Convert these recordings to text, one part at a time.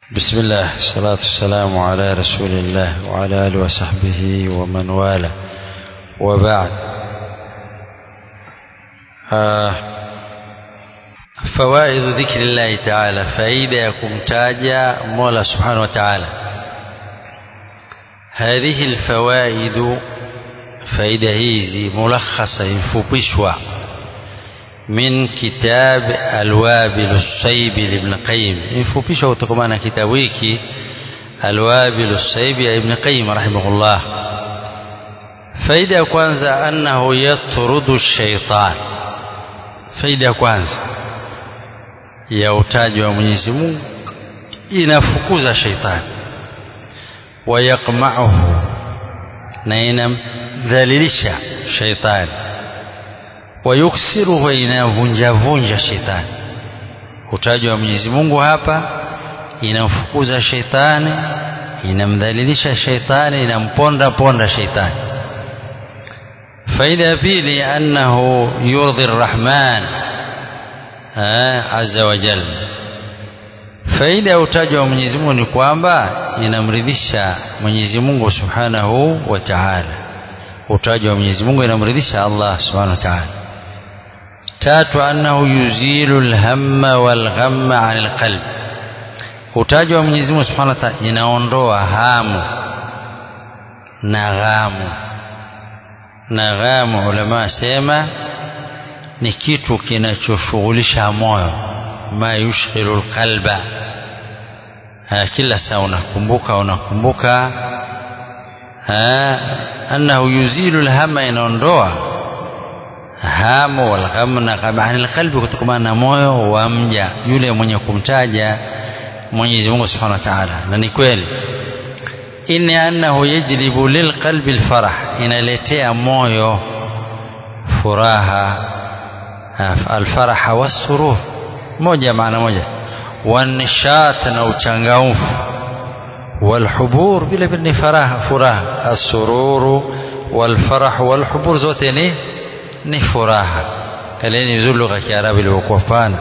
بسم الله الصلاة والسلام على رسول الله وعلى آله وصحبه ومن والاه وبعد آه فوائد ذكر الله تعالى فائدة يكم تاجا مولا سبحانه وتعالى هذه الفوائد فائدة هذه ملخصة يفوبشوا من كتاب الوابل الصيب لابن قيم يفوبشوا وتكمانا كتابيكي الوابل الصيب ابن قيم رحمه الله faida ya kwanza annahu yatrudu shaitan faida ya kwanza ya utaji wa Mwenyezi Mungu inafukuza shaitani wayaqma'uhu na inamdhalilisha shaitani wayuksiruhu inavunja vunja shaitani utaji wa Mwenyezi Mungu hapa inamfukuza shaitani inamdhalilisha shaitani inamponda ponda shaitani faida ya pili annahu yurdhi arrahman azza wa jalla faida ya utaji wa Mwenyezi Mungu ni kwamba inamridhisha Mwenyezi Mungu Subhanahu wa Ta'ala utaji wa Mwenyezi Mungu inamridhisha Allah Subhanahu wa Ta'ala tatu annahu yuzilu alhamma walghamma 'anil qalb utaji wa Mwenyezi Mungu Subhanahu wa Ta'ala inaondoa hamu na ghamu na ghamu ulama sema ni kitu kinachoshughulisha moyo ma yushghilu alqalba kila saa unakumbuka unakumbuka annahu yuzilu alhama inaondoa hamu walgham na gham an alqalbi kutokana na moyo wa mja yule mwenye kumtaja Mwenyezi Mungu Subhanahu wa Ta'ala na ni kweli inni annahu yajlibu lilqalbi alfarah inaletea moyo furaha alfaraha wasurur moja maana moja wanishat na uchangamfu walhubur vile vile ni faraha furaha asururu walfarah walhubur zote ni ni furaha kaleni vizuri lugha ya Kiarabu ilivyokuwa pana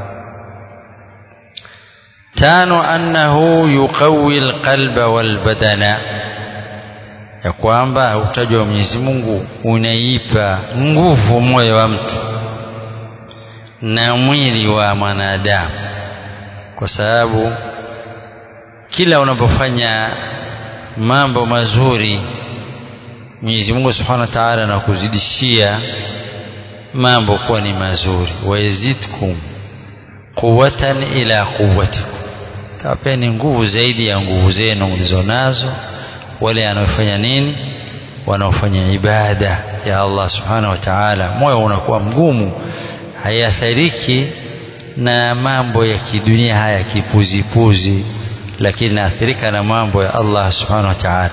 tano annahu yuqawi alqalba walbadana ya kwamba utajwa wa Mwenyezi Mungu unaipa nguvu moyo wa mtu na mwili wa mwanadamu kwa sababu kila unapofanya mambo mazuri Mwenyezi Mungu Subhanahu wa Ta'ala anakuzidishia mambo kuwa ni mazuri wayazidkum quwwatan ila quwwatikum tawapeni nguvu zaidi ya nguvu zenu mlizonazo wale wanaofanya nini wanaofanya ibada ya Allah subhanahu wa ta'ala moyo unakuwa mgumu hayathiriki na mambo ya kidunia haya kipuzipuzi lakini naathirika na mambo ya Allah subhanahu wa ta'ala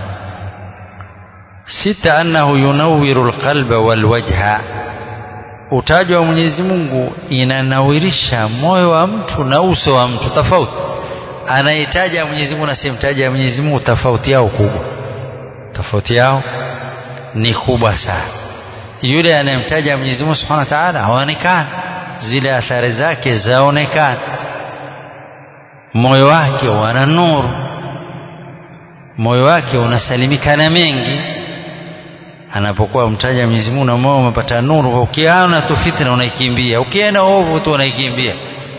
sita annahu yunawwiru alqalba walwajha utajwa wa Mwenyezi Mungu inanawirisha moyo wa mtu na uso wa mtu tofauti anayetaja Mwenyezi Mungu na simtaja Mwenyezi Mungu tofauti yao kubwa tofauti yao ni kubwa sana yule anayemtaja Mwenyezi Mungu Subhanahu wa Ta'ala haonekani zile athari zake zaonekana moyo wake wana nuru moyo wake unasalimika na mengi anapokuwa mtaja Mwenyezi Mungu na moyo umepata nuru ukiona tu fitna unaikimbia ukiona ovu tu unaikimbia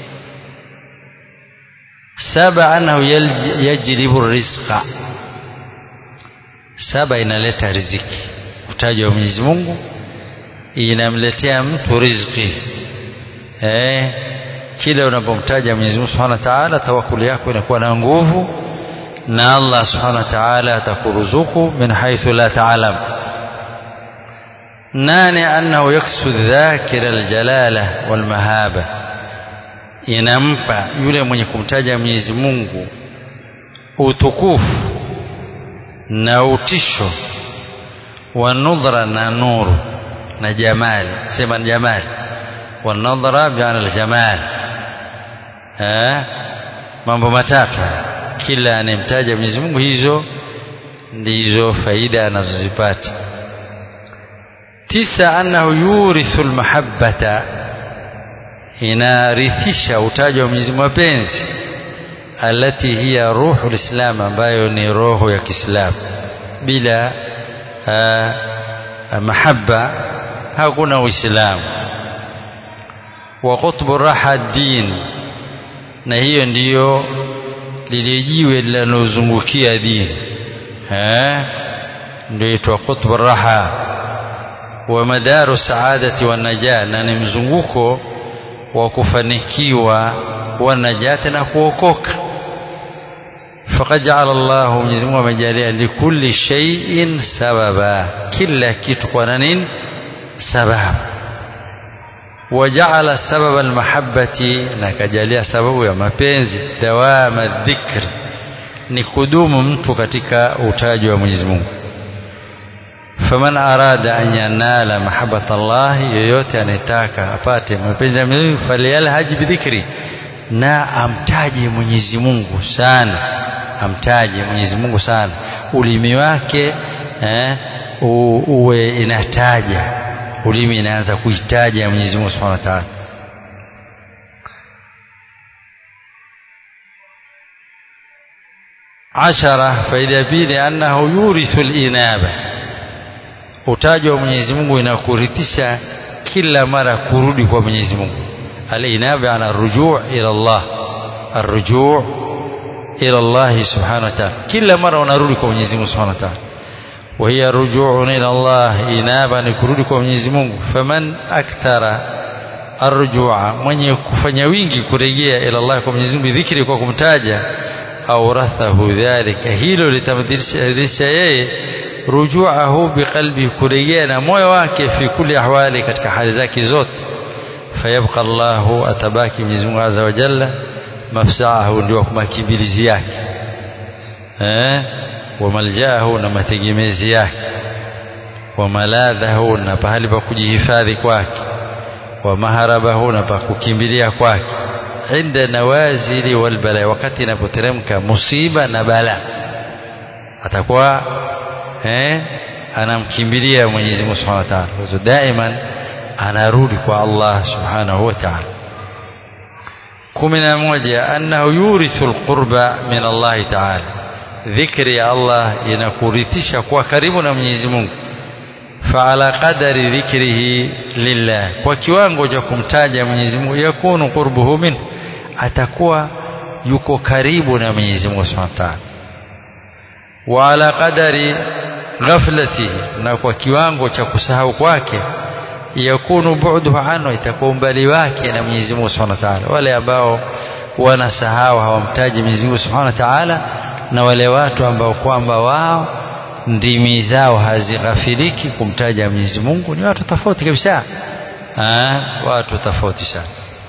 saba annahu yajlibu rizqa saba inaleta riziki utajwa wa Mwenyezi Mungu inamletea mtu riziki eh kila unapomtaja Mwenyezi Mungu Subhanahu wa Ta'ala tawakkuli yako inakuwa na nguvu na Allah Subhanahu wa Ta'ala atakuruzuku min haythu la ta'lam nane annahu yaksu dhakira aljalala walmahaba inampa yule mwenye kumtaja Mwenyezi Mungu utukufu na utisho wa nudhra na nuru na jamali sema jamali wa nadhra bi'ana aljamal eh mambo matatu kila anemtaja Mwenyezi Mungu hizo ndizo faida anazozipata tisa annahu yurithu almahabbata inarithisha utaji wa Mwenyezi Mungu mapenzi alati hiya ruhu lislam ambayo ni roho ya Kiislamu bila mahaba hakuna uislamu wa qutbu raha din na hiyo ndiyo lile jiwe linalozungukia dini eh ndio itwa qutbu raha wa madaru saadati wa najah na ni mzunguko wa kufanikiwa wa najati na kuokoka faqad ja'ala Allah Mwenyezi Mungu amejalia likulli shay'in sababa kila kitu kwa nini sababu وجعل سبب المحبة نكجاليا سبب ya mapenzi dawama dhikr ni kudumu mtu katika utaji wa Mwenyezi Mungu faman arada an yanala mahabbata Allah yoyote anayetaka apate mapenzi ya Mwenyezi Mungu falyalhaj bidhikri na amtaje Mwenyezi Mungu sana amtaje Mwenyezi Mungu sana ulimi wake eh, uwe inataja ulimi inaanza kuitaja Mwenyezi Mungu Subhanahu wa Ta'ala ashara faida ya pili annahu yurithu al-inaba utaji wa Mwenyezi Mungu inakurithisha kila mara kurudi kwa Mwenyezi Mungu al-inaba ana rujuu ila Allah arrujuu ila Allah subhanahu wa ta'ala kila mara unarudi kwa Mwenyezi Mungu subhanahu wa ta'ala وهي رجوع إلى الله إنابا نكرودك ومنيزي mungu فمن أكثر الرجوع من يكفن wingi kurejea إلى الله kwa Mwenyezi Mungu bidhikri kwa kumtaja أورثه ذلك hilo litamdhirisha yeye rujuahu biqalbi kurejea na moyo wake fi kulli ahwali katika hali zake zote fayabqa Allahu atabaki Mwenyezi Mungu azza wa jalla mafsaahu ndio makimbilizi yake eh wamaljaahu na mategemezi yake wamaladhahu na pahali pa kujihifadhi kwake wamaharabahu na pa kukimbilia kwake inda nawazili walbala wakati inapoteremka musiba na bala atakuwa eh, anamkimbilia Mwenyezi Mungu Subhanahu wa Ta'ala kwa daiman anarudi kwa Allah Subhanahu wa Ta'ala kumi na moja annahu yurithu alqurba min Allah Ta'ala dhikri ya Allah inakurithisha kwa karibu na Mwenyezi Mungu faala qadari dhikrihi lillah kwa kiwango cha kumtaja Mwenyezi Mungu yakunu qurbuhu min atakuwa yuko karibu na Mwenyezi Mungu Subhanahu wa Ta'ala wa ala qadari ghaflatihi na kwa kiwango cha kusahau kwake yakunu bu'duhu anhu itakuwa umbali wake na Mwenyezi Mungu Subhanahu wa Ta'ala wale ambao wanasahau hawamtaji Mwenyezi Mungu Subhanahu wa Ta'ala na wale watu ambao kwamba wao ndimi zao hazighafiliki kumtaja Mwenyezi Mungu ni watu tofauti kabisa ah watu tofauti sana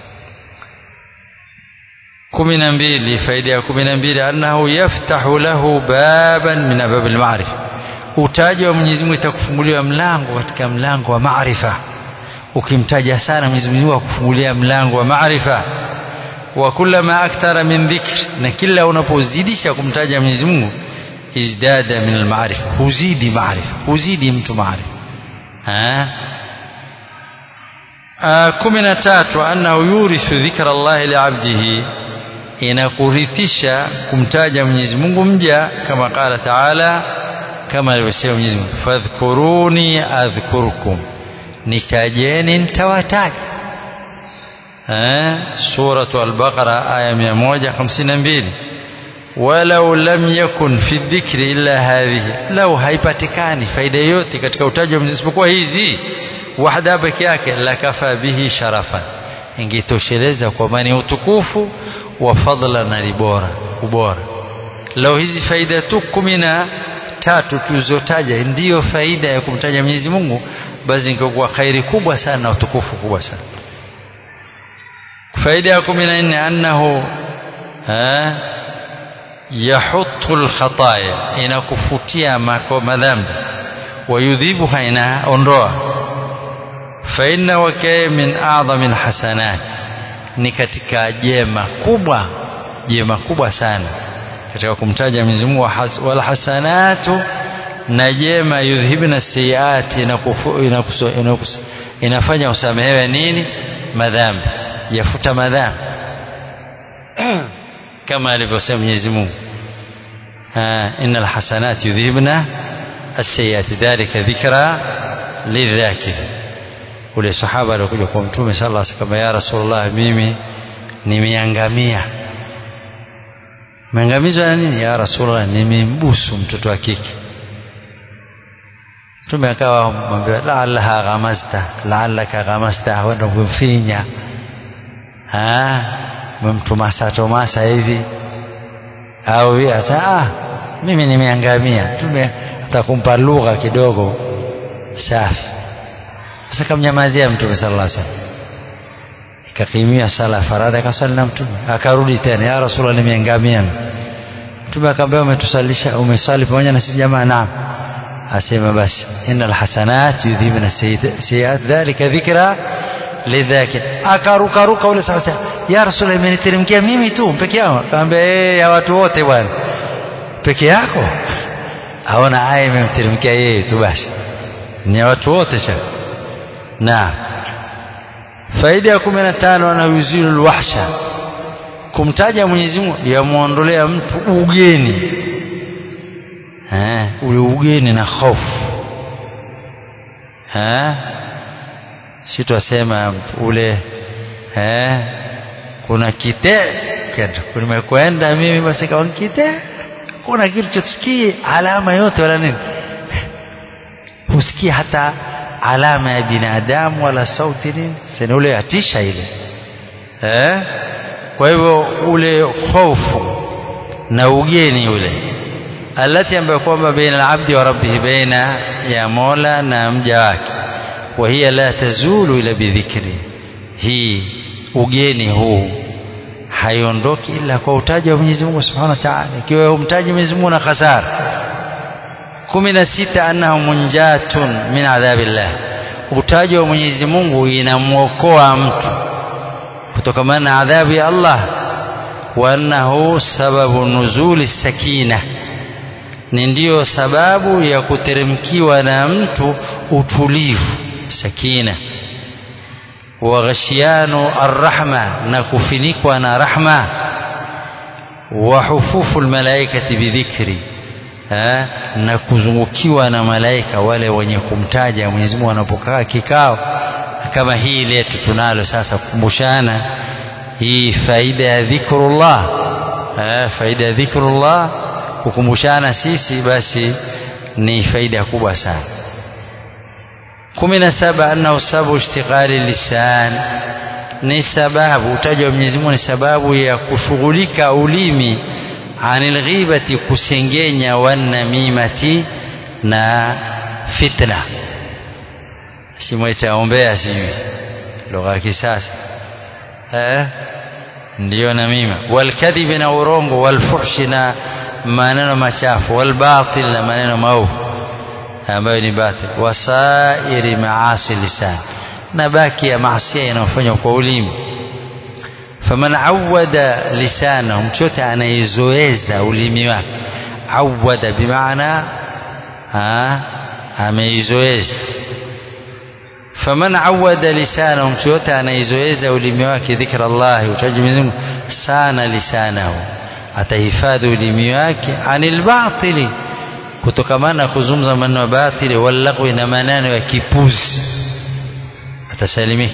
kumi na mbili faida ya kumi na mbili annahu yaftahu lahu baban min abab alma'rifa utaji wa Mwenyezi Mungu itakufunguliwa mlango katika mlango wa maarifa ukimtaja sana Mwenyezi Mungu akufungulia mlango wa maarifa wa kullama akthara min dhikr na kila unapozidisha kumtaja Mwenyezi Mungu izdada min almaarifa huzidi maarifa huzidi mtu maarifa kumi na tatu annahu yurithu dhikra Allah liabdihi inakurithisha kumtaja Mwenyezi Mungu mja kama qala taala kama alivyosema Mwenyezi Mungu fadhkuruni adhkurkum nitajeni nitawataja suratu al-Baqara aya 152 walau lam yakun fi dhikri illa hadhihi lau haipatikani faida yote katika utaji wa Mwenyezi isipokuwa hizi wahda peke yake lakafa bihi sharafan ingetosheleza kwa mani utukufu wa fadla na bora ubora lau hizi faida tu kumi na tatu tulizotaja ndiyo faida ya kumtaja Mwenyezi Mungu basi ingekuwa khairi kubwa sana na utukufu kubwa sana faida ya kumi na nne annahu yahutu alkhataya inakufutia madhambi wayudhibuha inaondoa fainna wakae min a'dhami alhasanat ni katika jema kubwa jema kubwa sana katika kumtaja Mwenyezi Mungu wal hasanatu na jema yudhibna sayiati inafanya usamehewe nini madhambi yafuta madhambi kama alivyosema Mwenyezi Mungu innal hasanati yudhibna as-sayyiati dhalika dhikra lidhakir ule sahaba alikuja kwa mtume sallallahu alaihi wasallam ya rasulullah mimi nimeangamia meangamizwa na nini ya rasulullah nimembusu mtoto wa kike mtume akawa mwambia laalaha ghamasta laalaka ghamasta wenda kumfinya memtumasa tomasa hivi au asa ah, mimi nimeangamia mtume atakumpa lugha kidogo safi sasa kamnyamazia mtume sallallahu alaihi wasallam ikakimia sala faradhi akasali na mtume akarudi tena ya rasulullah nimeangamia mtume akamwambia umetusalisha umesali pamoja na sisi jamaa naam asema basi innal hasanat yudhibna sayiat dhalika dhikra lidhakir akaruka ruka ule sasa ya rasulullah imeniteremkia mimi tu peke yangu akamwambia eh ya watu wote bwana peke yako aona aya imemteremkia yeye tu basi ni ya watu wote sha na faida ya kumi na tano anayuzilu lwahsha kumtaja Mwenyezi Mungu yamuondolea mtu ugeni eh, ule ugeni na hofu eh, si twasema ule eh, kuna kite nimekwenda mimi basi kawa kite kuna kitu chotusikii alama yote wala nini husikia hata alama ya binadamu wala sauti nini sini ule atisha ile eh? kwa hivyo ule hofu na ugeni ule alati ambayo kwamba baina alabdi wa rabbihi baina ya mola na mja wake wa hiya la tazulu ila bidhikri hii ugeni huu haiondoki ila kwa utaji wa Mwenyezi Mungu Subhanahu wa Ta'ala ikiwa umtaji Mwenyezi Mungu na khasara kumi na sita annahu munjatun min adhabillah utaji wa Mwenyezi Mungu inamwokoa mtu kutokamana na adhabu ya Allah wa annahu sababu nuzuli sakina ni ndiyo sababu ya kuteremkiwa na mtu utulivu sakina wa ghashiyanu arrahma na kufinikwa na rahma wa hufufu almalaikati bidhikri ha? na kuzungukiwa na malaika wale wenye kumtaja Mwenyezi Mungu wanapokaa kikao kama hii letu tunalo sasa kukumbushana hii faida ya dhikrullah ha? faida ya dhikrullah kukumbushana sisi basi ni faida kubwa sana kumi na saba annahu sababu ishtighali lisan ni sababu utaji wa Mwenyezi Mungu ni sababu ya kushughulika ulimi anil ghibati kusengenya wanamimati na fitna simwita ombea sijui lugha ya kisasa eh ndiyo namima walkadhibi na urongo walfuhshi na maneno machafu walbatil na maneno maovu ambayo ni batil wasairi maasi lisan na baki ya maasia yanayofanywa kwa ulimi faman awada lisanahu mtu yote anaizoeza ulimi wake awada bimaana ameizoeza faman awada lisanahu mtu yote anaizoeza ulimi wake dhikra llahi utaji Mwenyezi Mungu sana lisanahu atahifadhi ulimi wake anil batili kutokamana kuzungumza maneno ya batili wallagwi na maneno ya kipuzi atasalimika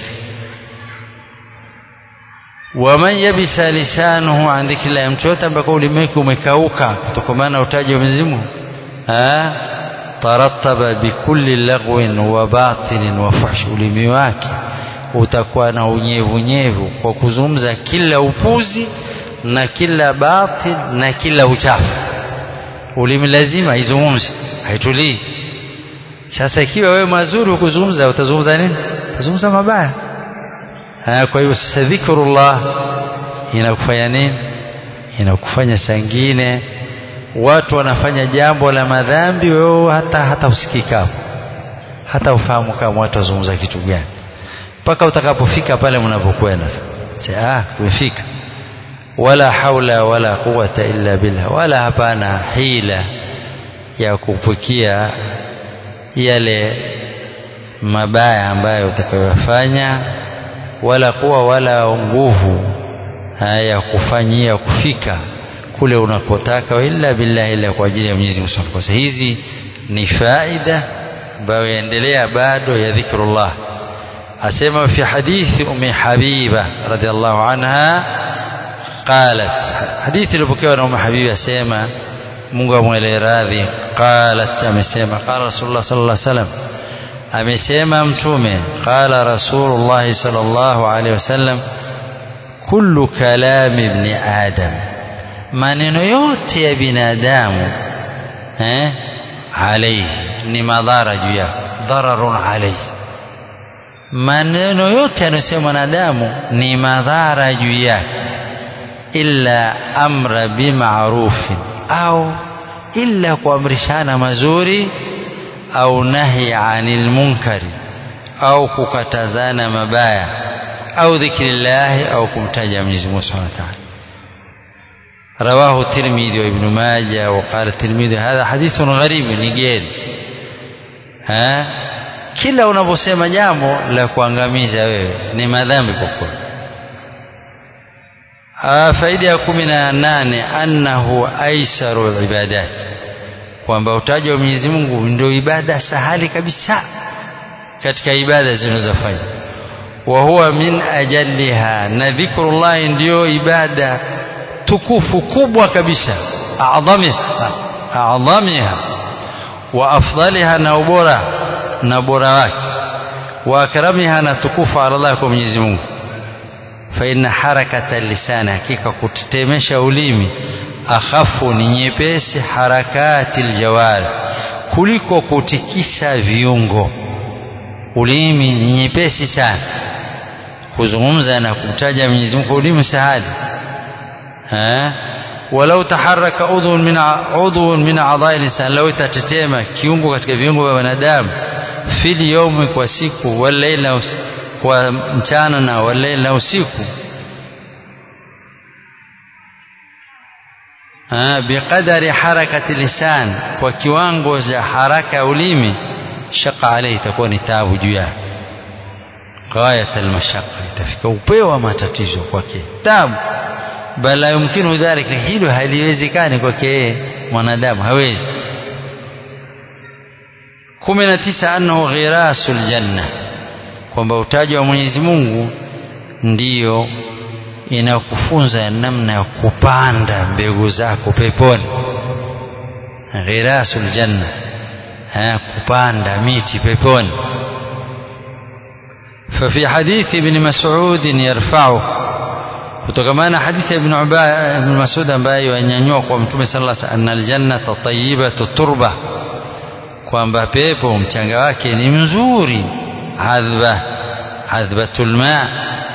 waman yabisa lisanuhu an dhikrillah mtu yote ambaye ulimi wake umekauka kutokamana utaji wa Mwenyezi Mungu tarattaba bikulli lagwin wa batilin wa fuhsh ulimi wake utakuwa na unyevunyevu kwa kuzungumza kila upuzi na kila batil na kila uchafu ulimi lazima izungumze haitulii sasa ikiwa wewe mazuri kuzungumza utazungumza nini utazungumza mabaya kwa hiyo sasa dhikrullah inakufanya nini inakufanya sangine watu wanafanya jambo la madhambi wewe hata hata usikika hata ufahamu kama watu wazungumza kitu gani mpaka utakapofika pale mnapokwenda sasa ah tumefika wala haula wala quwata illa billah wala hapana hila ya kupukia yale mabaya ambayo utakayofanya wala kuwa wala nguvu ya kufanyia kufika kule unakotaka illa billahi illa kwa ajili ya Mwenyezi Mungu Subhanahu wa Ta'ala. Hizi ni faida ambayo yaendelea bado ya dhikrullah. Asema fi hadithi Ummi Habiba radhiallahu anha qalat, hadithi iliyopokewa na Ummi Habiba asema Mungu amwele radhi, qalat, amesema qala Rasulullah sallallahu alaihi wasallam, amesema Mtume qala Rasulullah sallallahu alaihi wasallam, kullu kalami ibni adam maneno yote ya binadamu eh, alaihi ni madhara juu yake, dhararun alaihi. Maneno yote yanayosema mwanadamu ni madhara juu yake, illa amra bimarufin, au illa kuamrishana mazuri, au nahi anil munkari, au kukatazana mabaya, au dhikrillahi, au kumtaja Mwenyezi Mungu Subhanahu wa Ta'ala. رواه الترمذي وابن ماجه وقال الترمذي هذا حديث غريب نجيل ها kila unaposema jambo la kuangamiza wewe ni madhambi kwa kweli faida ya kumi na nane annahu aisaru ibadat kwamba utaji wa Mwenyezi Mungu ndio ibada sahali kabisa katika ibada zinazofanya wa huwa min ajalliha na dhikrullahi ndiyo ibada tukufu kubwa kabisa adhamiha adhamiha wa afdaliha na ubora na bora wake wa akramiha na tukufu ala Allah kwa Mwenyezi Mungu fa inna harakata lisani hakika kutetemesha ulimi akhafu ni nyepesi harakati aljawari kuliko kutikisa viungo ulimi ni nyepesi sana kuzungumza na kumtaja Mwenyezi Mungu ulimi sahali ها ولو تحرك عضو من عضو من اعضاء الانسان لو itatetema kiungo katika viungo vya wanadamu fil yawmi kwa siku walaila kwa mchana na walaila usiku biqadari harakati lisan kwa kiwango cha haraka ya ulimi shaqa alayhi itakuwa ni taabu juu yake ghayat almashaqqa itafika upeo wa matatizo kwake taabu bal la yumkinu dhalika, hilo haliwezekani kwake yeye mwanadamu, hawezi. kumi na tisa annahu ghirasul janna, kwamba utaji wa Mwenyezi Mungu ndiyo inakufunza namna ya kupanda mbegu zako peponi. Ghirasul janna, ha, kupanda miti peponi. ففي حديث ابن مسعود يرفعه kutokamana hadithi ya ibn ibn Mas'ud ambaye yanyanyua kwa mtume sallallahu alaihi wasallam annal jannata tayyibatu turba kwamba pepo mchanga wake ni mzuri adhba adhbatul ma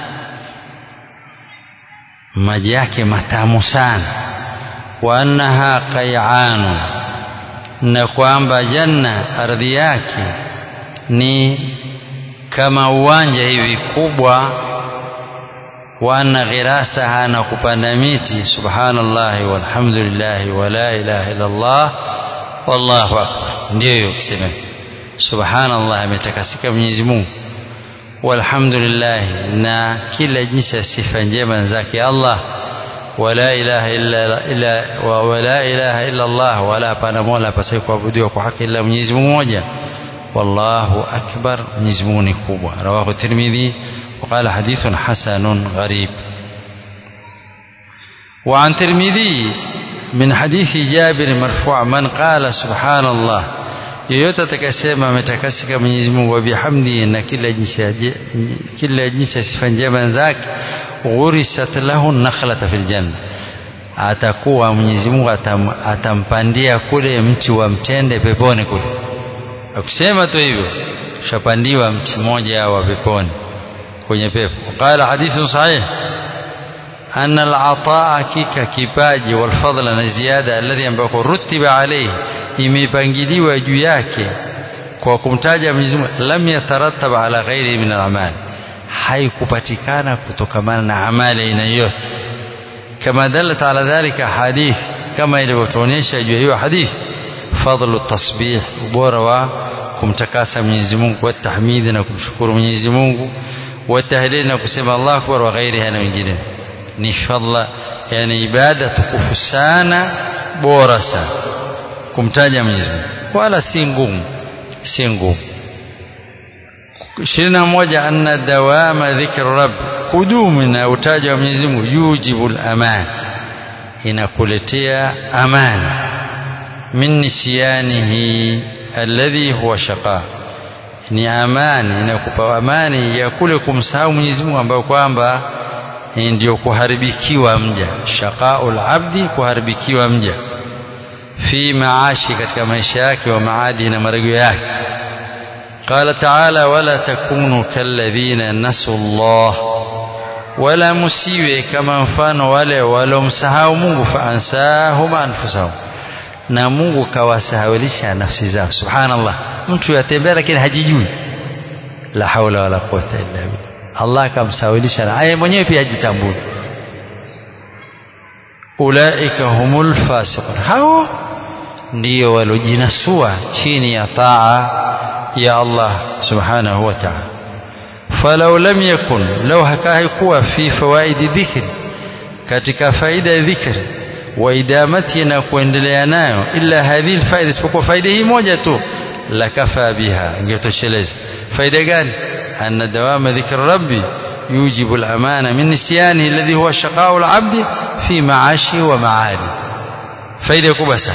maji yake matamu sana wa annaha qay'anu na kwamba janna ardhi yake ni kama uwanja hivi kubwa wa anna ghirasaha na kupanda miti subhanallahi walhamdulillahi wa la ilaha illa Allah wallahu akbar ndio hiyo kusema subhanallah ametakasika Mwenyezi Mungu walhamdulillah na kila jinsi ya sifa njema zake Allah wala ilaha illa illa wa wala ilaha illa Allah wala hapana mola pasai kuabudiwa kwa haki ila Mwenyezi Mungu mmoja wallahu akbar Mwenyezi Mungu ni kubwa rawahu Tirmidhi وقال حديث حسن غريب وعن ترمذي من حديث جابر مرفوع من قال سبحان الله yoyote atakasema ametakasika Mwenyezi Mungu wa bihamdi na kila jinsi kila jinsi ya sifa njema zake ghurisat lahu nakhlata fil janna atakuwa Mwenyezi Mungu atam, atampandia kule mti wa mtende peponi kule akusema tu hivyo ushapandiwa mti mmoja wa peponi kwenye pepo qala hadithu sahih أن العطاء كيك كيباجي والفضل نزيادة الذي ambako rutiba alayhi imepangiliwa juu yake kwa kumtaja Mwenyezi Mungu lam yatarattab ala ghairi min al-amal haikupatikana kutokamana na amali aina yote kama dalat ala dhalika hadith kama ilivyotuonyesha juu hiyo hadith fadlu tasbih ubora wa kumtakasa Mwenyezi Mungu wa tahmidi na kumshukuru Mwenyezi Mungu wa tahlil na kusema Allahu akbar wa ghairiha na wengine ni fadla yani ibada tukufu sana bora sana kumtaja Mwenyezi Mungu wala si ngumu si ngumu ishirini na moja anna dawama dhikri rabb kudumu na utaja wa Mwenyezi Mungu yujibu al-aman inakuletea amani min nisyanihi alladhi huwa shaqa ni amani inakupa amani ya kule kumsahau Mwenyezi Mungu ambayo kwamba ndio kuharibikiwa mja shaqaul abdi kuharibikiwa mja fi maashi katika maisha yake wa maadi na marejeo yake قال تعالى ولا تكونوا كالذين نسوا الله ولا musiwe kama mfano wale walomsahau Mungu faansahum anfusahum na Mungu kawasahawilisha nafsi zao subhanallah mtu yatembea lakini hajijui la haula wala quwwata illa billah Allah akamsawilisha na yeye mwenyewe pia hajitambui ulaika humul fasiqun hao ndio walojinasua chini ya taa ya Allah subhanahu wa ta'ala falau lam yakun law hakaikuwa fi fawaidi dhikri katika faida ya dhikri wa idamati na kuendelea nayo illa hadhihi alfaida isipokuwa faida hii moja tu lakafa biha ingetosheleza faida gani anna dawama dhikri rabbi يوجب الأمان من نسيانه الذي هو شقاء العبد في معاشه ومعاده فإذا كبسا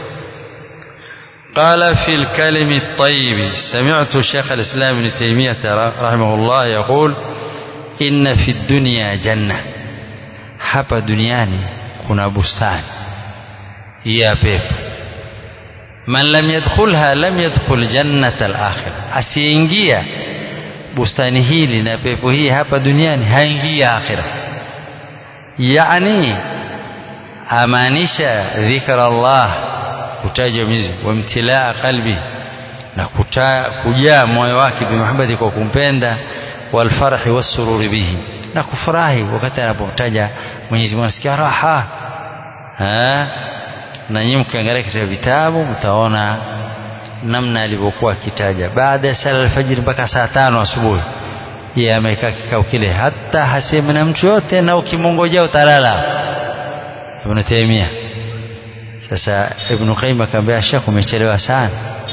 قال في الكلم الطيب سمعت شيخ الإسلام ابن تيمية رحمه الله يقول إن في الدنيا جنة hapa duniani kuna bustani ya pepo man lam yadkhulha lam yadkhul jannata al-akhirah asiingia bustani hili na pepo hii hapa duniani haingii akhira yani amaanisha dhikra Allah kutaja Mwenyezi wa mtilaa qalbi na kujaa moyo wake bimuhammadi kwa kumpenda walfarhi wasururi bihi na kufurahi wakati anapomtaja Mwenyezi Mungu asikia raha ha na nyinyi mkiangalia katika vitabu mtaona namna alivyokuwa akitaja baada ya sala alfajiri mpaka saa tano asubuhi yeye amekaa kikao kile hata hasemi na mtu yote na ukimongojea utalala Ibn Taymiyyah sasa Ibn Qayyim akamwambia Sheikh umechelewa sana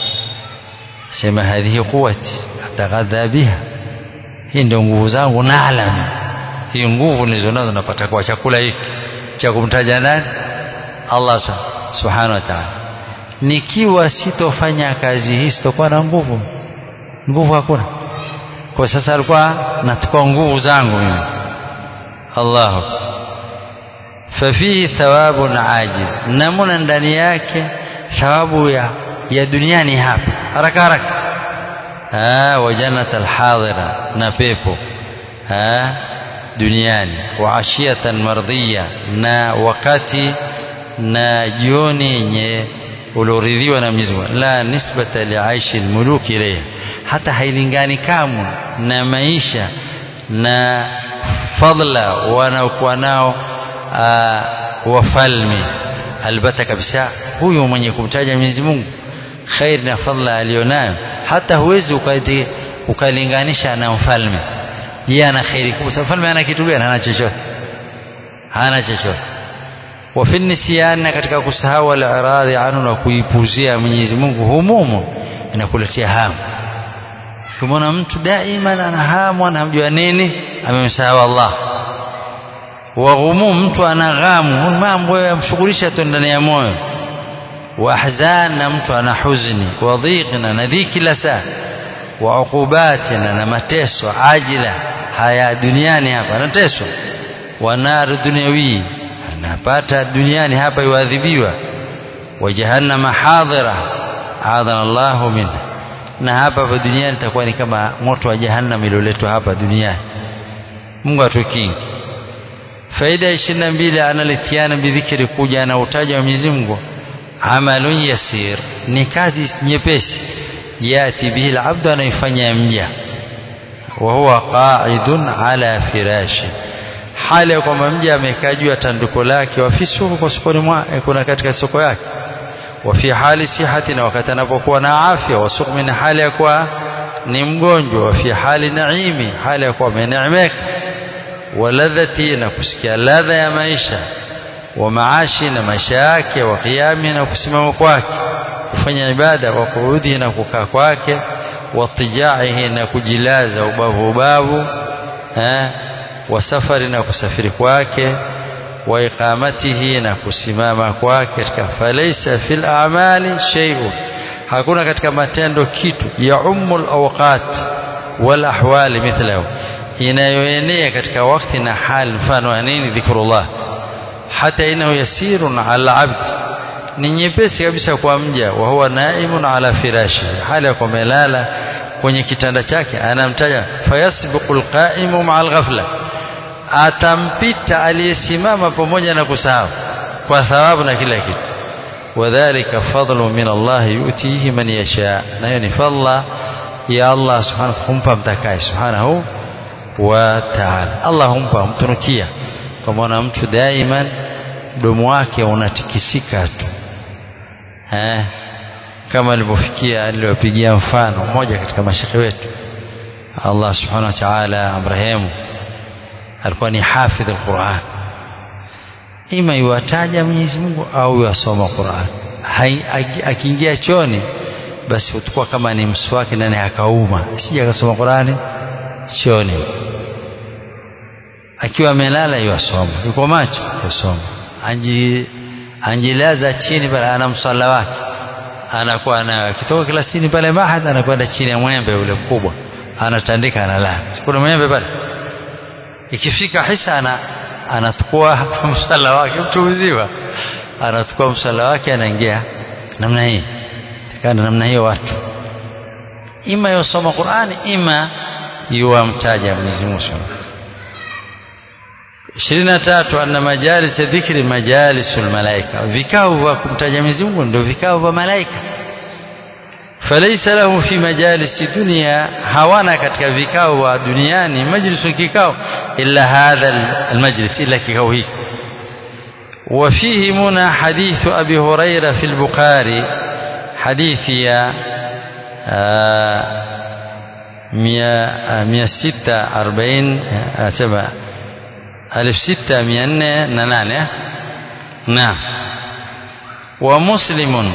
sema hadhihi quwwati ataghadha biha hii ndio nguvu zangu naalam hii nguvu nilizonazo napata kwa chakula hiki cha kumtaja nani Allah subhanahu wa ta'ala nikiwa sitofanya kazi hii sitokuwa na nguvu nguvu hakuna kwa sasa alikuwa nachukua nguvu zangu mimi Allahu fafihi thawabun ajil namuna ndani yake thawabu ya, ya duniani hapa haraka haraka ah wa jannat alhadira na pepo ah duniani wa ashiyatan mardhiya na wakati na jioni yenye ulioridhiwa na Mwenyezi Mungu la nisbata liaishi almuluki ilayha hata hailingani kamwe na maisha na fadla wanaokuwa nao wafalme albata kabisa huyu mwenye kumtaja Mwenyezi Mungu khair na fadla alionayo hata huwezi ukalinganisha na mfalme yeye ana khairi kubwa mfalme ana kitu gani hana chochote hana chochote wafi nisyan katika kusahau al-iradhi anhu na kuipuzia Mwenyezi Mungu humumu inakuletea hamu ukimwona mtu daima ana hamu anamjua nini amemsahau Allah wa ghumum mtu ana ghamu mambo yamshughulisha tu ndani ya moyo wa ahzan na mtu ana huzuni wa dhiq na dhiki kila saa wa uqubat na mateso ajila haya duniani hapa anateswa wa nar dunyawi anapata duniani hapa yuadhibiwa wa jahannama hadhira adhana Allah minha na hapa hapa duniani itakuwa ni kama moto wa jahannam ilioletwa hapa duniani Mungu atukinge faida ishirini na mbili analitiana bidhikri kuja na utaja wa Mwenyezi Mungu amalun yasir ni kazi nyepesi yati bihi alabdu anaifanya mja wa huwa qa'idun ala firashi hali ya kwamba mja amekaa juu ya tanduko lake wa fi suku kwa sokoni mwa kuna katika soko yake wa fi hali sihati na wakati anapokuwa na afya wa sukmi na hali ya kuwa ni mgonjwa wa fi hali naimi hali ya kuwa ameneemeka waladhati na kusikia ladha ya maisha wa maashi na maisha yake wa qiyami na kusimama kwake kufanya ibada wa kuudhi na kukaa kwake wa tijaihi na kujilaza ubavu ubavu eh wa safari na kusafiri kwake wa iqamatihi na kusimama kwake katika falaysa fil a'mali shay'un hakuna katika matendo kitu ya ummul awqat wal ahwali mithlahu inayoenea katika wakati na hali mfano wa nini dhikrullah hata inahu yasirun ala abd ni nyepesi kabisa kwa mja wa huwa naimun ala firashi hali ya kumelala kwenye kitanda chake anamtaja fayasbiqu alqaimu ma'a alghafla atampita aliyesimama pamoja na kusahau kwa thawabu na kila kitu wadhālika fadlu min Allah yu'tihi man yasha na hiyo ni fadla ya Allah subhanahu humpa mtakaye subhanahu wa ta'ala Allah humpa mtunukia kwa maana mtu daiman mdomo wake unatikisika tu eh kama alivyofikia aliyopigia mfano mmoja katika mashekhe wetu Allah subhanahu wa ta'ala amrehemu alikuwa ni hafidh alquran ima iwataja Mwenyezi Mungu au yasoma Qur'an akiingia choni basi utakuwa kama ni mswaki nani akauma sija akasoma Qur'ani choni akiwa amelala yasoma yuko macho yasoma anji anjilaza chini pale ana msalla wake anakuwa na kitoka klasini pale mahad anakwenda chini ya mwembe ule mkubwa anatandika analala kuna mwembe pale ikifika hisa ana anachukua msala wake mtu mzima anachukua msala wake anaingia namna hii kana namna hiyo watu ima yosoma Qur'ani ima yuwamtaja Mwenyezi Mungu ishirini na tatu anna majalis dhikri majalisul malaika vikao vya kumtaja Mwenyezi Mungu ndio vikao vya malaika فليس له في مجالس الدنيا hawana katika vikao wa duniani majlisu kikao illa hadha almajlis illa kikao hiki وفيه منى حديث أبي هريرة في البخاري حديث يا مية ستة أربعين سبعة ألف ستة مية نانية نعم ومسلم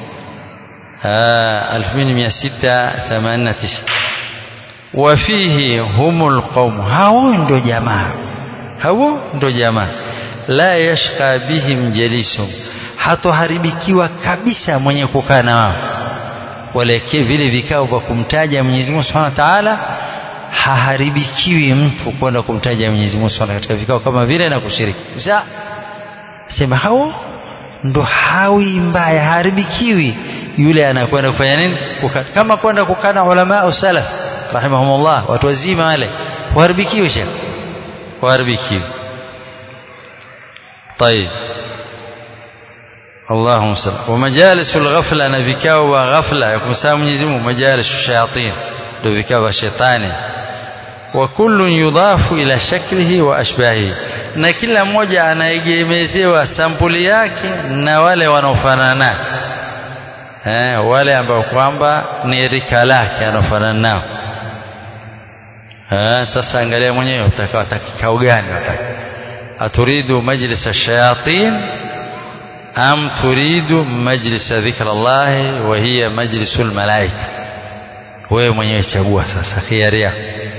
ألف مية ستة ثمانية تسعة وفيه هم القوم هاو ndo jamaa hao ndo jamaa la yashqa bihim jalisum hatoharibikiwa kabisa mwenye kukaa na wao wale vile vikao vya kumtaja Mwenyezi Mungu Subhanahu wa Ta'ala haharibikiwi mtu kwenda kumtaja Mwenyezi Mungu Subhanahu katika vikao kama vile na kushiriki sasa sema hao ndo hawi mbaya haribikiwi yule anakwenda kufanya nini Kuka, kama kwenda kukana ulama salaf rahimahumullah watu wazima wale waharibikiwe shekh waharibikiwe طيب اللهم صل ومجالس الغفلة أنا vikao wa ghafla ya kumsahau Mwenyezi Mungu majalis shayatin ndio vikao vya shetani wa kullu yudhafu ila shaklihi wa ashbahi na kila mmoja anaegemezewa sampuli yake na wale wanaofanana eh wale ambao kwamba ni rika lake anafanana nao eh sasa angalia mwenyewe utakao kikao gani wataka aturidu majlis ash-shayatin am turidu majlis dhikra Allah wa hiya majlisul malaika wewe mwenyewe chagua sasa khiari yako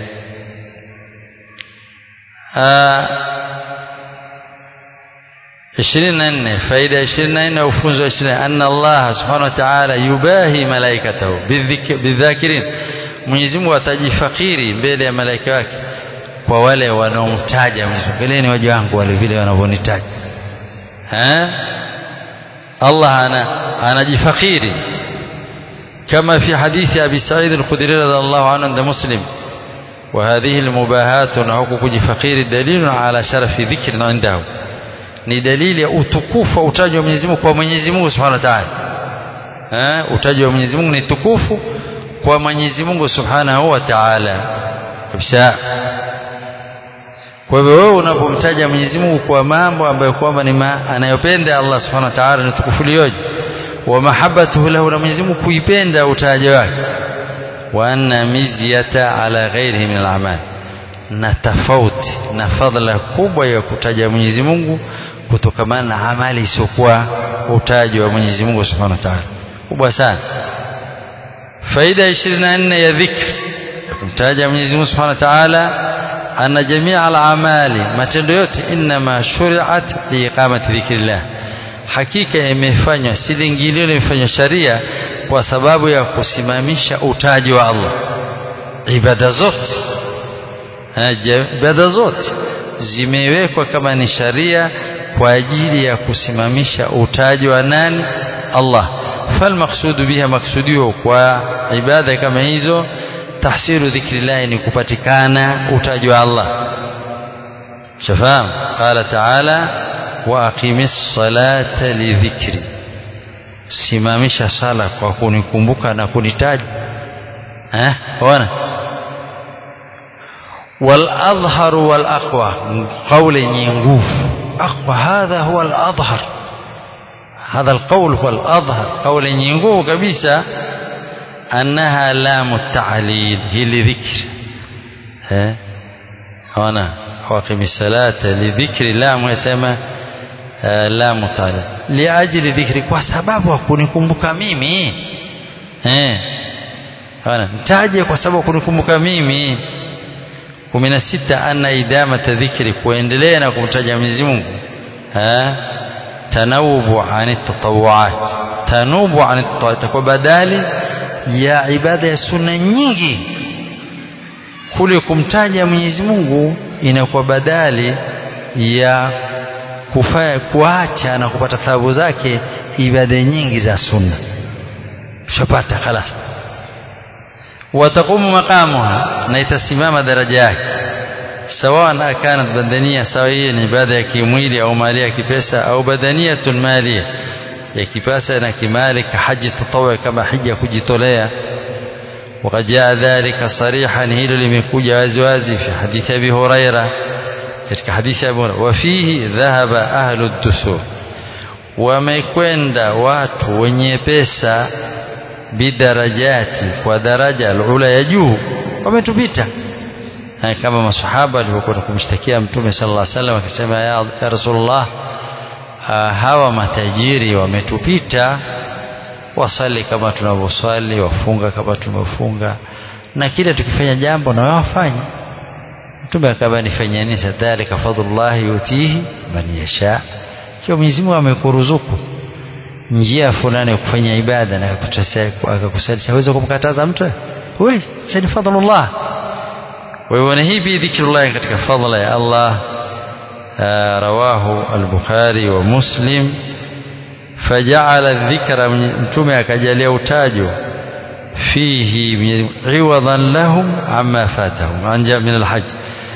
ishirini na nne faida ishirini na nne ufunzo wa ishirini anna Allah subhanahu wa ta'ala yubahi malaikatahu bidhakirin Mwenyezi Mungu atajifakiri mbele ya malaika wake kwa wale wanaomtaja Mwenyezi Mungu mbeleni waja wangu wale vile wanavyonitaja eh Allah ana anajifakiri كما في حديث أبي سعيد الخدري رضي الله عنه عند مسلم وهذه المباهات نعوق فقير دليل على شرف ذكر عنده ni dalili ya utukufu wa utaji wa Mwenyezi Mungu kwa Mwenyezi Mungu Subhanahu wa Ta'ala. Eh, utaji wa Mwenyezi Mungu ni tukufu kwa Mwenyezi Mungu Subhanahu wa Ta'ala. Kabisa. Kwa hivyo wewe unapomtaja Mwenyezi Mungu kwa mambo ambayo kwamba ni anayopenda Allah Subhanahu wa Ta'ala ni tukufu lioje. Wa mahabbatuhu lahu na Mwenyezi Mungu kuipenda utaji wake. Wa anna mizyata ala ghairihi min al-a'mal. na tofauti na fadhila kubwa ya kutaja Mwenyezi Mungu kutokamana na amali isiyokuwa utaji wa Mwenyezi Mungu Subhanahu wa Ta'ala kubwa sana faida 24 ya dhikri ya kumtaja Mwenyezi Mungu Subhanahu wa Ta'ala anna jamia al-amali matendo yote inma shuri'at liiqamati dhikrillah hakika imefanywa si lingilio limefanywa sharia kwa sababu ya kusimamisha utaji wa Allah ibada zote ibada zote zimewekwa kama ni sharia kwa ajili ya kusimamisha utaji wa nani Allah falmaqsudu biha maksudio kwa ibada kama hizo tahsilu dhikrillah ni kupatikana utaji wa Allah shafaam qala ta'ala wa aqimis salata lidhikri simamisha sala kwa kunikumbuka na kunitaja eh ona والأظهر والأقوى قول ينقوف أقوى هذا هو الأظهر هذا القول هو الأظهر قول ينقوف كبيسة أنها لام التعليل هي لذكر ها هنا واقم الصلاة لذكر لام يسمى لام التعليل لأجل ذكر kwa sababu hakunikumbuka mimi eh hana nitaje kwa sababu kunikumbuka mimi 16 anna idamata dhikri kuendelea na kumtaja Mwenyezi Mungu eh tanawubu ani tatawuat tanubu ani tatawuat kwa badali ya ibada ya sunna nyingi kule kumtaja Mwenyezi Mungu inakuwa badali ya kufanya kuacha na kupata thawabu zake ibada nyingi za sunna shapata خلاص وتقوم مقامها na itasimama daraja yake sawa kanat badania sawa hiyo ni ibada ya kimwili au mali ya kipesa au badaniyatun maliya ya kipesa na kimali kahaji tatawwa kama hija kujitolea وقد جاء ذلك صريحا hilo limekuja wazi wazi fi hadithi Abi Huraira katika hadithi Abu Huraira wafihi dhahaba ahlu dusur wamekwenda watu wenye pesa bidarajati kwa daraja alula ya juu wametupita kama masahaba walivyokuwa kumshtakia mtume sallallahu alaihi wasallam akisema ya, ya rasulullah hawa matajiri wametupita wasali kama tunavyoswali wafunga kama tunavyofunga na kile tukifanya jambo na wafanye mtume akaba nifanya nini sadhalika fadlullah yutihi man yasha kwa Mwenyezi Mungu amekuruzuku njia fulani ya kufanya ibada na akakusalisha hawezi kumkataza mtu wewe ni fadlullah wewe hii bi dhikrullah katika fadla ya Allah rawahu al-Bukhari wa Muslim faja'ala dhikra mtume akajalia utajo fihi iwadan lahum amma fatahum anja min al-hajj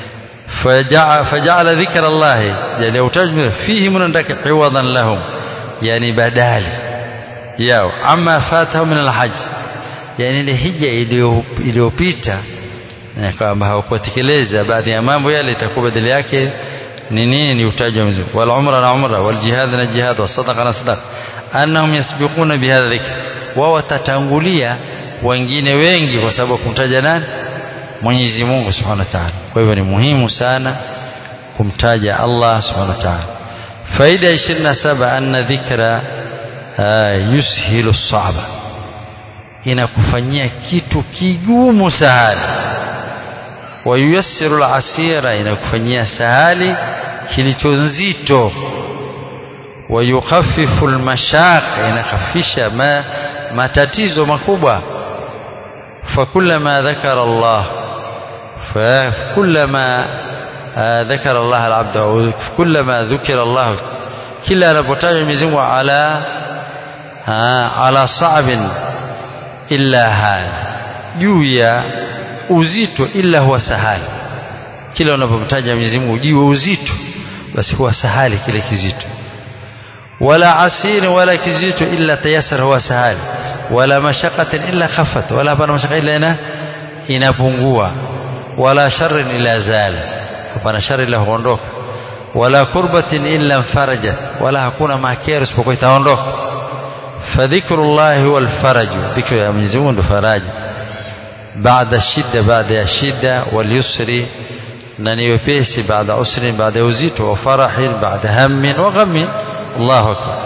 فجعل ذكر الله جل وتجمل فيه من عندك عوضا لهم yani badali yao ama fatahu min alhajj yani ile hija iliyopita na kwamba hawakutekeleza baadhi ya mambo yale itakuwa badali yake ni nini ni utaji wa Mwenyezi wal umra na umra wal jihad na jihad was sadaqa na sadaqa annahum yasbiquna bihadha dhikr wao watatangulia wengine wengi kwa sababu kumtaja nani Mwenyezi Mungu Subhanahu wa Ta'ala kwa hivyo ni muhimu sana kumtaja Allah Subhanahu wa Ta'ala faida 27 anna dhikra yushilu sa'ba inakufanyia kitu kigumu sahali wa yuyassiru al-asira inakufanyia sahali kilicho nzito wa yukhaffifu al-mashaq inakhafisha ma matatizo makubwa fakullama dhakara Allah fakullama ذكر الله العبد أو كلما ذكر الله كلا نبتاج مزيم على على صعب إلا هذا جويا uzito illa huwa sahali kila unapomtaja Mwenyezi Mungu jiwe uzito basi huwa sahali kile kizito wala asir wala kizito illa tayassara huwa sahali wala mashaqatin illa khaffat wala hapana mashaka illa ina inapungua wala sharrin illa zala hapana shari ila huondoka wala kurbatin illa mfarajat wala hakuna makero isipokuwa itaondoka fadhikrullahi huwa alfaraj dhikru ya Mwenyezi Mungu ndo faraja baada shida baada ya shida walyusri na ni wepesi baada usrin baada ya uzito wa farahin baada hammin wa ghammin Allahu akbar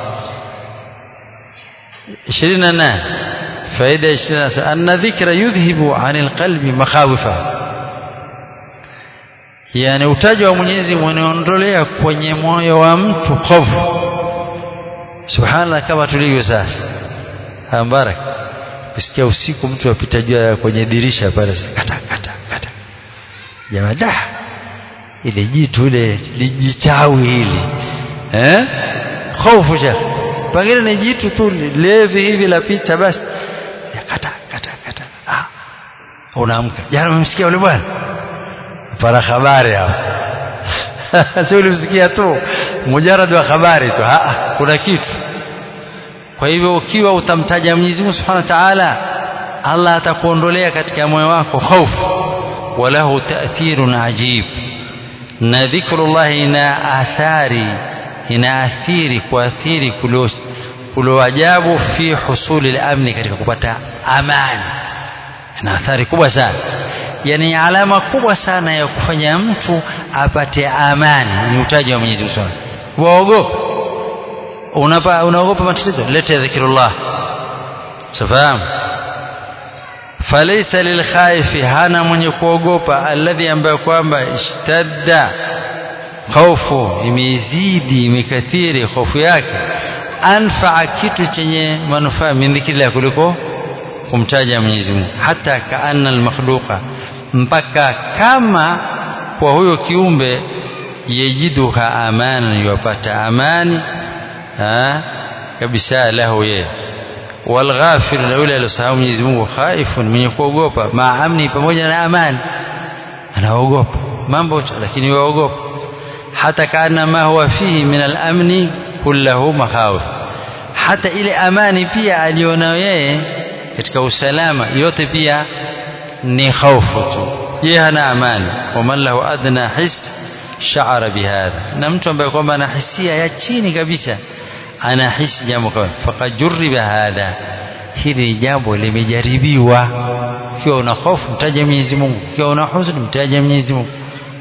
28 faida 28 anna dhikra yudhhibu anil qalbi makhawifa yani utajo wa Mwenyezi Mungu unaondolea kwenye moyo wa mtu hofu subhanallah kama tulivyo sasa ambarak kusikia usiku mtu apita juu kwenye dirisha pale kata kata kata jamaa da ile jitu ile lijichawi hili eh hofu shekh pengine ni jitu tu levi hivi la pita basi kata kata kata ah unaamka jana umemsikia yule bwana para habari hapo sio ulimsikia tu mujarad wa habari tu ha kuna kitu kwa hivyo ukiwa utamtaja Mwenyezi Mungu Subhanahu wa Ta'ala Allah atakuondolea katika moyo wako hofu walahu ta'thirun ajib na dhikrullah ina athari ina athiri kuathiri kulo ajabu fi husuli al-amni katika kupata amani ina athari kubwa sana yani alama kubwa sana ya kufanya mtu apate amani ni utaji wa Mwenyezi Mungu waogopa unapa unaogopa matatizo leta dhikrullah safahamu falaysa lilkhaifi hana mwenye kuogopa alladhi ambaye kwamba ishtadda hofu imezidi imekathiri hofu yake anfaa kitu chenye manufaa min dhikrillah kuliko kumtaja Mwenyezi Mungu hata kaanna almakhluqa mpaka kama kwa huyo kiumbe yajiduha amana yupata amani ha kabisa lahu yeye walghafir na yule aliyosahau Mwenyezi Mungu khaifun mwenye kuogopa maamni pamoja na amani anaogopa mambo lakini waogopa hata kana ma huwa fihi min al-amni kullahu makhawif hata ile amani pia alionayo yeye katika usalama yote pia ni hofu tu yeye hana amani waman lahu adna his sha'ara bihadha na mtu ambaye kwamba ana hisia ya chini kabisa anahisi jambo kama faqad jurriba hadha hili ni jambo limejaribiwa ukiwa una hofu mtaje Mwenyezi Mungu ukiwa una huzuni mtaje Mwenyezi Mungu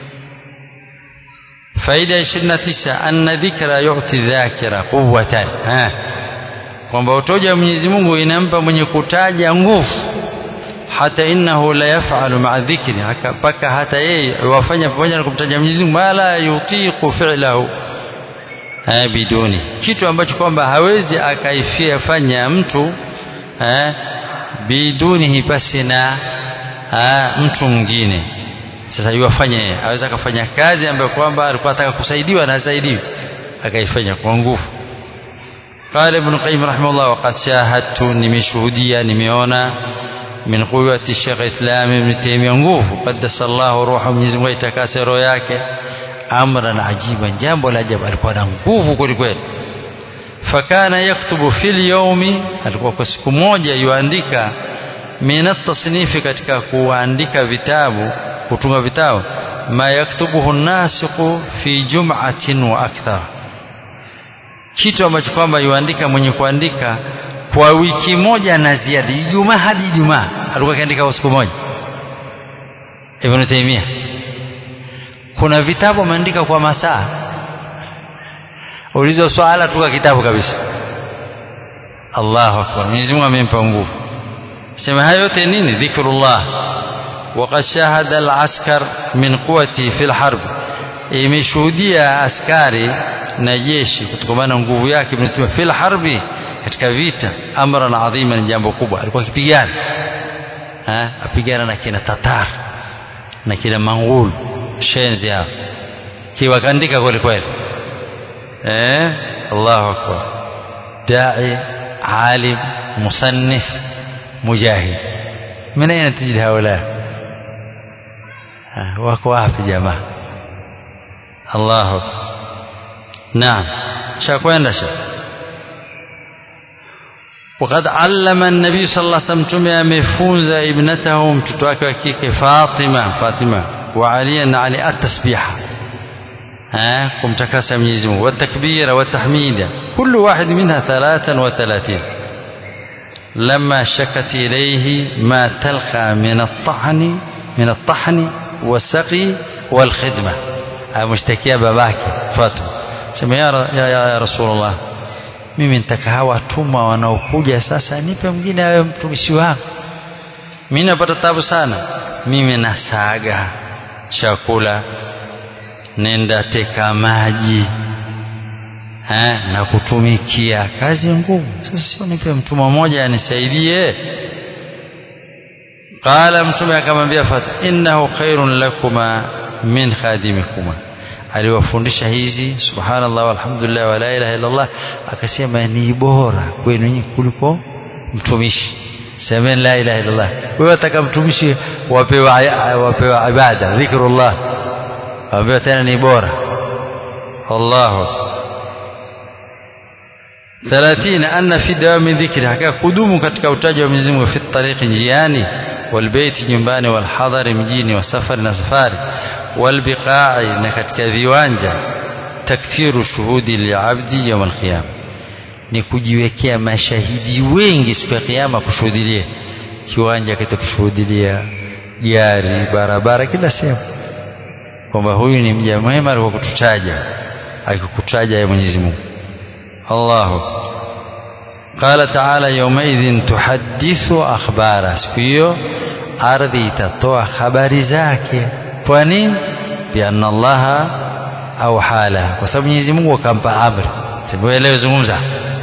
faida 29 anna dhikra yu'ti dhakira quwwatan ha kwamba utoja Mwenyezi Mungu inampa mwenye kutaja nguvu hata innahu la yaf'alu ma'a dhikri mpaka hata yeye wafanya pamoja na kumtaja Mwenyezi Mungu mala yutiqu fi'lahu biduni kitu ambacho kwamba hawezi akaifia fanya mtu eh, bidunihi pasi na mtu mwingine sasa yuwafanye yeye aweza akafanya kazi ambayo kwamba alikuwa anataka kusaidiwa na asaidiwe akaifanya kwa nguvu قال ابن القيم رحمه الله وقد شاهدت nimeshuhudia nimeona min quwwati Sheikh Islam Ibn Taymiyyah nguvu qaddasa Allah ruha Mwenyezi Mungu itakase roho yake amran ajiban jambo la ajabu alikuwa na nguvu kweli kweli fakana yaktubu fil yawmi alikuwa kwa siku moja yuandika min at-tasnifi katika kuandika vitabu kutunga vitabu ma yaktubuhu nasiqu fi jum'atin wa akthar kitu ambacho kwamba yuandika mwenye kuandika kwa wiki moja na ziada Ijumaa hadi Ijumaa alikuwa akiandika kwa siku moja Ibn Taymiyyah kuna vitabu ameandika kwa masaa ulizo swala tu kitabu kabisa Allahu akbar Mwenyezi Mungu amempa nguvu sema hayo yote nini dhikrullah وقد شاهد العسكر من قوته في الحرب imeshuhudia askari na jeshi kutokana na nguvu yake ibn fil harbi katika vita amran adhima ni jambo kubwa alikuwa akipigana apigana na kina tatar na kina mangul shenzi hao kiwakandika kweli kweli eh Allahu akbar da'i alim musannif mujahid من أين تجد هؤلاء wako wapi jamaa Allahu naam shakwenda sha وقد علم النبي صلى الله عليه وسلم تمي amefunza ibnatahu mtoto wake wa kike Fatima Fatima wa Ali na Ali at-tasbiha ها kumtakasa Mwenyezi Mungu watakbira watahmida كل واحد منها 33 لما شكت إليه ما تلقى من الطعن من الطحن والسقي والخدمة ameshtakia babake Fatuma sema ya, ya, ya, ya Rasulullah mimi nitaka hawa watumwa wanaokuja sasa nipe mwingine awe mtumishi wangu mimi napata tabu sana mimi nasaga chakula nenda teka maji ha, na kutumikia kazi ngumu sasa sio nipe mtumwa mmoja anisaidie qala mtume akamwambia Fatuma innahu khairun lakuma min khadimikuma aliwafundisha hizi subhanallah walhamdulillah wala ilaha illallah akasema ni bora kwenu nyinyi kuliko mtumishi semeni la ilaha illallah wewe ataka mtumishi wapewa wapewa ibada dhikrullah wapewa tena ni bora Allahu 30 anna fi dawami dhikri haka kudumu katika utaji wa Mwenyezi Mungu fi tariqi njiani والبيت nyumbani والحضر mjini wasafari na safari والبقاع na katika viwanja takthiru shuhudi liabdi yawm alqiyama ni kujiwekea mashahidi wengi siku ya kiyama kushuhudilia kiwanja kitakushuhudilia gari barabara kila sehemu kwamba huyu ni mja mwema alikuwa kututaja akikutaja ya Mwenyezi Mungu Allahu qala ta'ala yawmaidhin tuhaddithu akhbara siku hiyo ardhi itatoa habari zake kwa nini bianna allaha au hala kwa sababu Mwenyezi Mungu akampa amri sivyo leo zungumza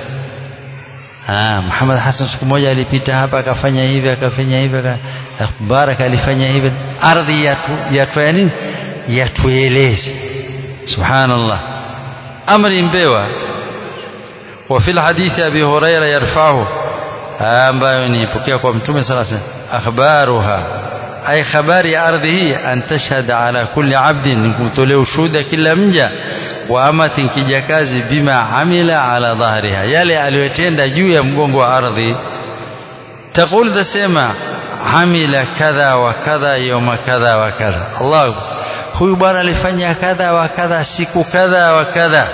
ah Muhammad Hassan siku moja alipita hapa akafanya hivi akafanya hivi Baraka alifanya hivi ardhi yatu yatu nini yatueleze subhanallah amri mbewa وفي الحديث أبي هريرة يرفعه ambayo nipokea kwa mtume sala akhbaruha ay khabari ardhihi an tashhada ala kulli abdin nikumtolea ushuhuda kila mja wa amatin kijakazi bima amila ala dhahriha yale aliyotenda juu ya mgongo wa ardhi taqul tasema amila kadha wa kadha yawma kadha wa kadha Allah huyu bwana alifanya kadha wa kadha siku kadha wa kadha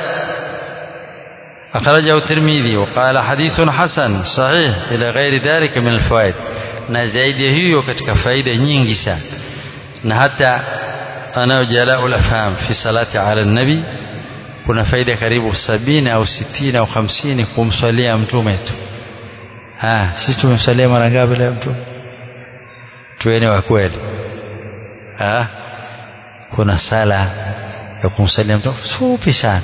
أخرجه الترمذي وقال حديث حسن صحيح إلى غير ذلك من الفوائد na zaidi hiyo katika faida nyingi sana na hata anayo jalaa ulafham fi salati ala nabi kuna faida karibu sabini au sitini au hamsini kumswalia mtume tu sisi tumemswalia mara ngapi leo mtume tuweni wa kweli kuna sala ya kumswalia mtume fupi sana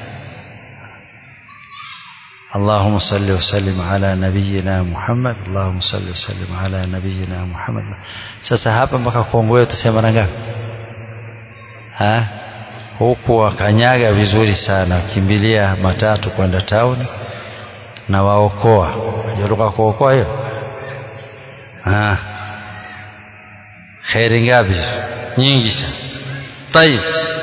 اللهم صل وسلم على نبينا محمد اللهم صل وسلم على نبينا محمد sasa hapa mpaka Kongo utasema mara ngapi ha huku wakanyaga vizuri sana wakimbilia matatu kwenda town na waokoa unajua kuokoa hiyo ha khairi ngapi nyingi sana طيب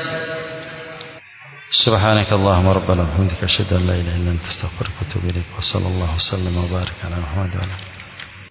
سبحانك اللهم ربنا وبحمدك أشهد أن لا إله إلا أنت أستغفرك وأتوب إليك وصلى الله وسلم وبارك على محمد وعلى آله